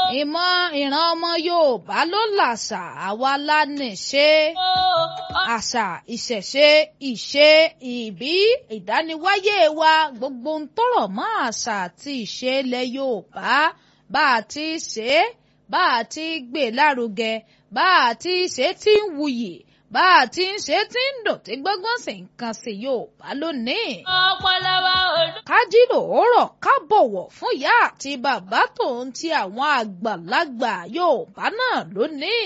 ìmọ̀ ìran ọmọ Yorùbá ló làṣà àwa la nìṣe àṣà ìṣẹ̀ṣe ìṣe ìbí ìdániwáyé wa gbogbo ń tọrọ mọ́ àṣà àti ìṣe ilẹ̀ Yorùbá bá a ti ṣe é bá a ti gbé lárugẹ bá a ti ṣe tí ń wuyì bá a ti ń ṣe tí ń dùn tí gbọ́ngàn sì ń kan sí Yorùbá lónìí. ọpọlọwà òdùn. ká jí lòórọ̀ ká bọ̀wọ̀ fún ìyá àti bàbá tòun ti àwọn àgbàlagbà Yorùbá náà lónìí.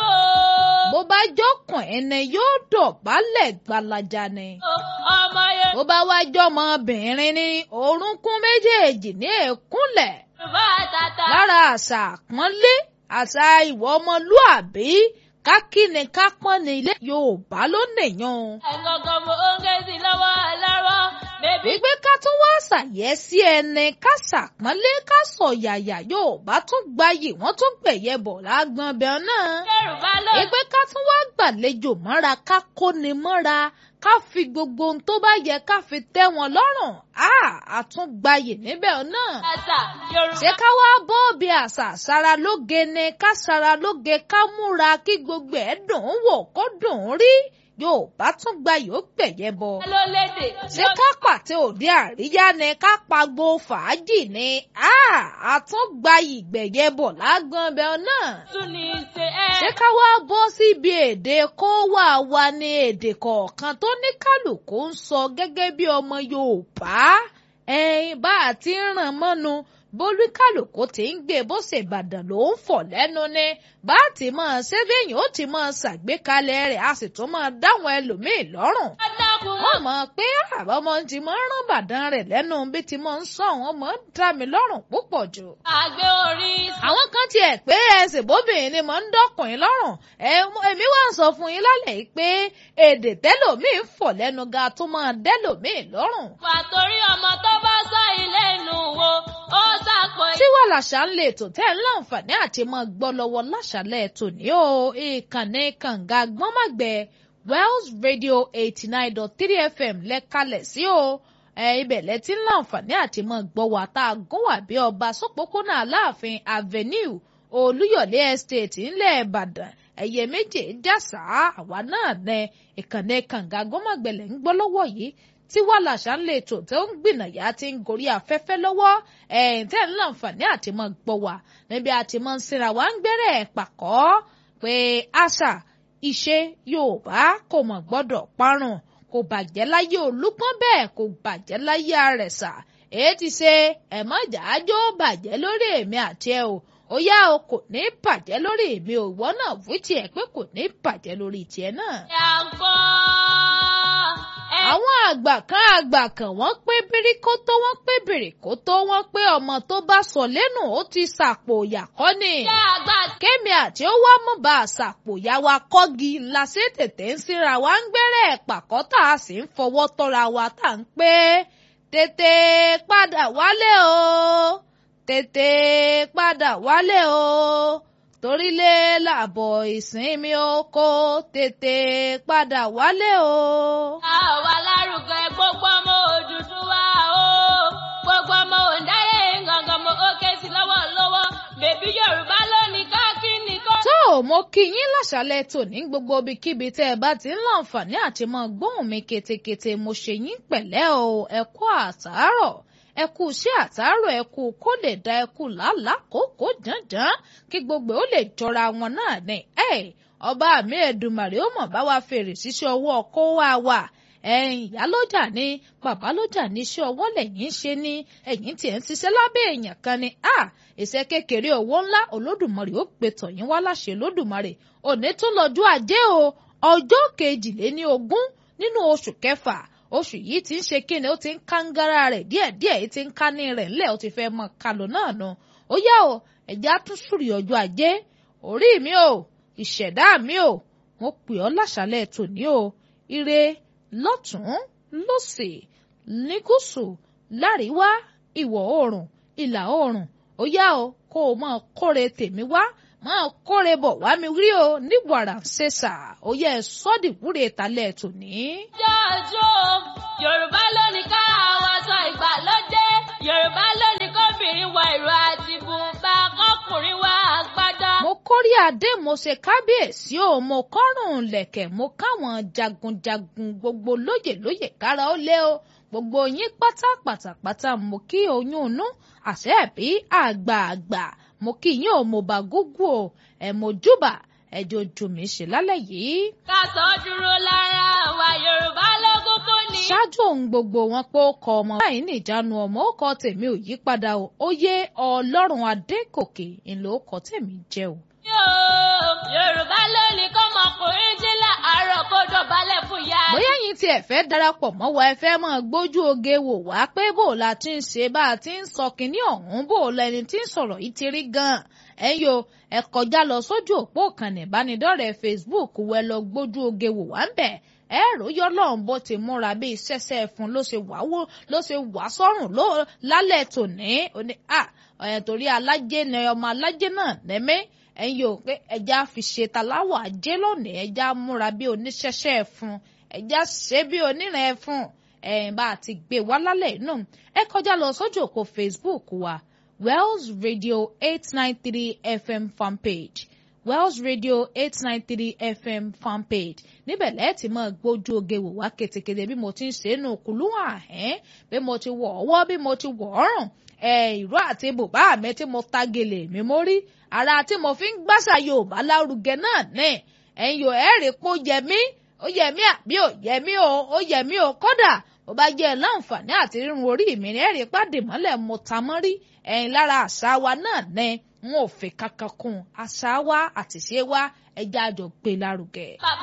bó bá jọkàn ẹni yóò dọ̀bálẹ̀ gbalaja ni. ọmọ yẹn. bó bá wá jọmọbìnrin ni orúnkún méjèèjì ní èkúnlẹ̀ yorùbá tata. lára àṣà àpọ́nlé àṣà ìwọ ọmọlúàbí kákíni kápọ́n ní ilé Yorùbá ló nìyàn. ẹ̀gọ́gọ́ mo ń gé sí lọ́wọ́ lọ́wọ́ bébí. wípé ká tún wá ṣàyẹ́sí ẹni ká ṣàpọ́nlé ká sọ̀yàyà Yorùbá tún gbayì wọ́n tún gbẹ̀yẹ bọ̀ lágbọ́n bẹ́ẹ̀ náà. yorùbá ló. wípé ká tún wá gbàlejò mọ́ra ká kóni mọ́ra ká fi gbogbo ohun tó bá yẹ ká fi tẹ́ wọn lọ́rùn á àtúngbayì níbẹ̀ náà àṣà yorùbá. ṣé ká wá bọ́ bí àṣà ṣara lóge ni ká ṣara lóge ká múra kí gbogbo ẹ̀ dùn ún wò kó dùn ún rí Yorùbá tún gba yóò gbẹ̀yẹ bọ. ló lédè. ṣé ká pàtẹ òde àríyá ni ká pagbo fàájì ni àtúngba ìgbẹ̀yẹ bọ̀ lágbọ́n bẹ́ẹ̀ náà. tún ní í ṣe ẹ́. ṣé ká wá bọ́ síbi èdè kó wà wá ní èdè kọ̀ọ̀kan tó ní kálukú ń sọ gẹ́gẹ́ bí ọmọ Yorùbá ẹ̀yin bá a ti ń ràn mọ́nu bólú kálukú ti ń gbé bó ṣe Ìbàdàn ló ń fọ̀ lẹ́nu ni bá a ti máa ṣe béèyàn ó ti máa ṣàgbékalẹ̀ rẹ̀ a sì tún máa dáwọn ẹlòmíì lọ́rùn adágún wọ́n mọ̀ pé àbá ọmọ ti máa ń rán Ìbàdàn rẹ̀ lẹ́nu bí ti máa ń sọ àwọn ọmọ ń dá mi lọ́rùn púpọ̀ jù àgbẹ̀ orí. àwọn kan tiẹ̀ pé ẹsẹ̀ bóbìnrin ni mò ń dọ́kùnrin lọ́rùn èmi wá ń sọ fún yín lálẹ́ yìí pé èdè tẹ́lòmíì ń fọ̀ lẹ́nu ga tó máa dẹ́lòmíì lọ́rùn. wà torí ọmọ tó bá sọ ilé inú wo ó sàpò. tí wàá làṣà ń lè tò tẹ́ ń láǹfààní àti máa gbọ́ lọ́wọ́ láṣàlẹ̀ tòní o ìkànnì kànga gbọ́nmọ̀gbẹ́ Wells Radio eighty nine dot three FM lẹ́kalẹ̀ sí o ẹ ibẹ̀ lẹ́tí ń láǹfààní àti máa gbọ́ wà tá a gún wà bí ọba sọ́pọ́pọ́nà Aláàfin Avenue Olúyọ̀lé Estate ńlẹ̀ Ìbàdàn ẹ̀yẹ méje jásà àwa náà nẹ ìkànnì kànga gbọ́mọ̀gbẹ̀lẹ̀ ń gbọ́ lọ́wọ́ yìí tí wàá làṣà ń lè tò tó ń gbìnàyà ti ń gorí afẹ́fẹ́ lọ́wọ́ ẹ̀yìn tẹ́ ń láǹfààní àti máa gbọ́ wà níbi àti máa ń sinra wá ń gbẹ́rẹ́ pàkọ́ pé àṣà ìṣe Yorùbá kò mọ̀ gbọ́dọ̀ parun kò bàjẹ́ láyé Olúpọ́n bẹ́ẹ̀ kò bàjẹ́ láyé Àrẹ̀sà èyí ti ṣe ẹ̀mọ́jà ájó bàjẹ́ lórí èmi àti ẹ o ó yá o kò ní bàjẹ́ lórí èmi ò ìwọ náà wí tiẹ̀ pé kò ní bàjẹ́ lórí tiẹ̀ náà. ẹ̀ à ń gbọ́. àwọn àgbà kan àgbà kan wọ́n pé bíríkótó wọ́n pé bìrìkótó wọ́n pé ọmọ tó bá sọ lẹ́nu ó ti sàpò ìyàkọ́ ni. ṣé àgbà kémi àti ó wá mú bá a sàpò ìyá wa kọ́gi ńlá sí tètè ń síra wa ń gbẹ́rẹ́ pàkọ́ tá a sì ń fọwọ́ tọ́ra wa tá à ń pé tètè padà wálé o tètè padà wálé o torílé làbọ̀ ìsinmi oko tètè padà wálé o. a ò wá lárugẹ gbogbo ọmọ Odùduwà o gbogbo ọmọ òǹdáyé gangan mo ó ké sí lọ́wọ́lọ́wọ́ bèbí Yorùbá lónìí káàkiri kó. tó o mo kí yín láṣálẹ́ tòní gbogbo ibikíbi tẹ́ ẹ bá ti ń láǹfààní àti mọ gbóhùn mi ketekete mo ṣe yín pẹ̀lẹ́ o ẹ kú àtàárọ̀ ẹ kú iṣẹ́ àtàárọ̀ ẹ kú kó lè da ẹ kú làálàá kókó jàǹjàǹ kí gbogbo ó lè jọra wọn náà ní ẹ ọba mi Èdùmàrè ó mọ̀ bá wa fèrè síṣẹ́ ọwọ́ kó wá wà ẹ̀yin ìyá lọ́jà ni bàbá lọ́jà ní iṣẹ́ ọwọ́ lẹ́yìn ń ṣe ni ẹ̀yin tiẹ̀ ń ṣiṣẹ́ lábẹ́ èèyàn kan ni a iṣẹ́ kékeré owó ńlá olódùmarè ó gbé tọ̀yìn wá láṣẹ olódùmarè òní tún lọ́jọ́ ajé o ọjọ́ kejìléní ogún nínú oṣù kẹfà oṣù yìí ti ń ṣe kíni ó ti ń kángára rẹ̀ díẹ̀díẹ̀ ó ti ń kání rẹ̀ ńlẹ̀ ó ti fẹ́ mọ kálọ̀ náà nu ó yá o ẹ̀já tún sùrì ọjọ́ ajé orí mi o ìṣẹ̀dá mi o mo pè ọ́ láṣálẹ̀ tòní o ire lọ́tún lọ́sì ní gúúsù láríwá ìwọ̀ oòrùn ìlà oòrùn ó yá o kó o máa kóre tèmi wá máa kóre bọ̀ wá mi rí o ní wàrà ṣèṣà ó yẹ sọ́dìwúre talẹ̀ tòní. jọjọ Yorùbá lónìí ká àwọn aṣọ ìgbàlódé Yorùbá lónìí kóbìnrin wọ ìró àti bùnbà kọkùnrin wá kórí adé mo ṣe kábíyèsí o mo kọ́rùn lẹ̀kẹ̀ mo káwọn jagunjagun gbogbo lóyè lóyè kára ó lé o gbogbo yín pátápátápátá mo kí oyún inú àṣẹ ẹbí àgbààgbà mo kí yín o mo bá gúgú o ẹ mo júbà ẹjọ ojú mi ṣe lálẹ́ yìí. ká sọ dúró lára wa yorùbá lógún kún ni. ṣáájú ohun gbogbo wọn pé ó kọ ọmọ báyìí ní ìjánu ọmọ ó kọ tèmi ò yí padà o ó yé ọlọ́run adékòkè ńlọ ó kọ tèmi jẹ́ o. yóò yorùbá lónìí kọ́mọkùnrin jí láàárọ̀ kó dọ̀bálẹ̀ fún ìyá rẹ̀. bóyá yín tiẹ̀ fẹ́ darapọ̀ mọ́ wa ẹ fẹ́ mọ́ gbójú oge wò wá pé bó la ti ń ṣe bá a ti ń sọ kínní ọ̀hún bó lẹni tí ń sọ̀rọ̀ yìí ti rí gan-an ẹ yo ẹ kọjá lọ sójú òpó ìkànnì ìbánidọ́rẹ̀ẹ́ Facebook wẹ lọ gbójú oge wò wá ń bẹ̀ ẹ ròyọ́ lọ́hùn bó ti múra bíi ṣẹ́ṣẹ́ fún ló ṣe wá wó ló ṣe wá sọ́rùn ló lálẹ́ tòní òní à ọ̀yàn torí alájẹ ni ọmọ alájẹ náà nẹ́mẹ́ ẹ̀yin yóò pé ẹja fi ṣe taláwọ̀ ajé lónìí ẹja múra bí oníṣẹ́ṣẹ́ fún ẹja ṣe bí onírìn ẹ fún ẹ̀yìn bá a ti gbé wá lálẹ́ inú ẹ kọjá lọ sójú òpó Facebook wa Wells Radio eight nine three FM fanpage Wells Radio eight nine three FM fanpage níbẹ̀ lẹ́ẹ̀tì mọ́ gbójú oge wò wá ketekete bí mo ti ń ṣe é nù kùlùwà ẹ̀ bí mo ti wọ̀ ọwọ́ bí mo ti wọ̀ ọ̀rùn ẹ̀ ìró àti bùbá mi tí mo ta gèlè mi mórí ara tí mo fi ń gbàṣà Yorùbá lárugẹ náà ní ẹ̀yin yóò ẹ̀ rí pé ó yẹ mí ó yẹ mí àbí ò yẹ mí o ó yẹ mí o kódà bó bá jẹ́ láǹfààní àti rírun orí mi ní ẹ̀rí pàdé mọ́lẹ̀ mo ta mọ́rí ẹ̀yin lára àṣà wa náà ní n ò fẹ́ kankan kún àṣà wa àtìṣe wa ẹja àjọ gbé lárugẹ. bàbá